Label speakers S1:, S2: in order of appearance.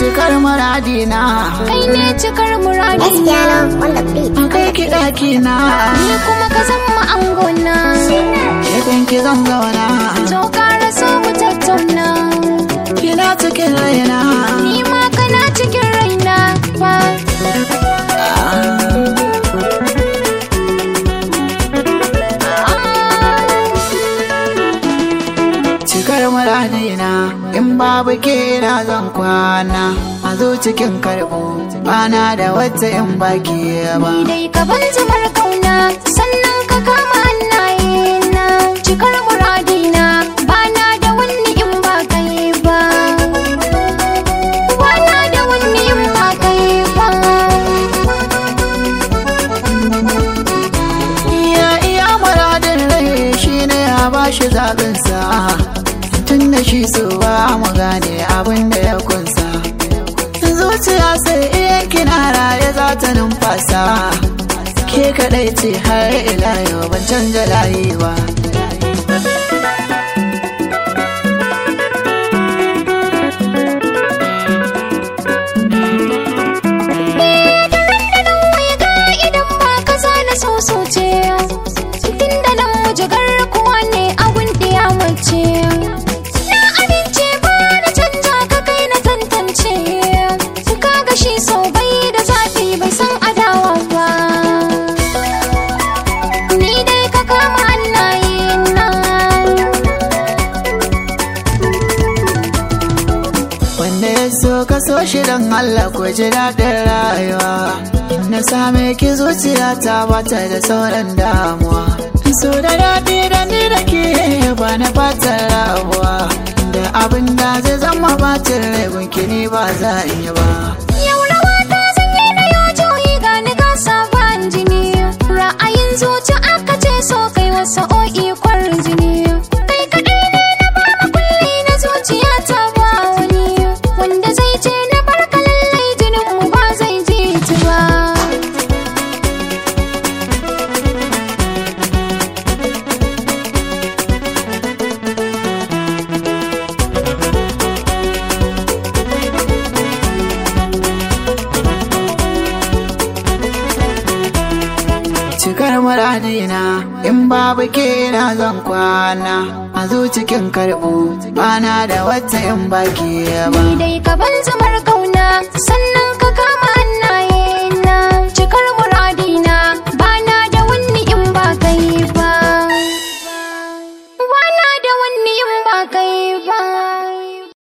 S1: cikar muradina
S2: kai ne cikar muradina
S3: Cristiano on the beat.
S1: an kai ki ɗakina
S2: ni kuma ka zama angona
S1: gefen ki zan zauna
S2: to ƙara so mu tattauna
S1: kina cikin raina
S2: ni ma kana cikin raina ba
S1: cikar muradina in babu ke na zan kwana a zo cikin karɓo bana da wata in baki ba
S2: ni dai ka ban zamar kauna sannan ka kama hannaye na cikar muradina bana da wani in ba kai ba bana da wani in ba kai ba
S1: iya iya muradin rai shine ya bashi zaɓinsa tun da shi so ba mu gane abin da ya kunsa zuciya sai iya kina raye za ta numfasa ke kaɗai ce har ila yau ban canja layi ba
S2: Wai ga idan ba ka zana sosoce Tun da nan mujigar kuwa ne abun ɗiya mace Na amince ba na canja ka kai na tantance Ka ga shi sau bai da zafi bai san adawa ba Ni dai ka kama hannaye na
S1: Wanda ya so ka so shi don Allah ko ji daɗin rayuwa. Na same ki zuciya ta bata da sauran damuwa. So da daɗi da ni da ke ba na fatan rabuwa. Da abin da zai zama bacin rai gunki ni ba za in yi ba.
S2: Yau rawa ta sanye na yo juyi ga ni ga sabon jini Ra'ayin zuci aka ce so kai wasa o'i kwarin jini Kai kaɗai ne na ba makulli na zuciya ta ba wani Wanda zai ce na barka lallai jinin mu ba zai ji ta ba
S1: Cikar muradina in babu ke na zan kwana. A zo cikin karɓo bana da wata in baki ba.
S2: Ni dai ka ban zamar kauna sannan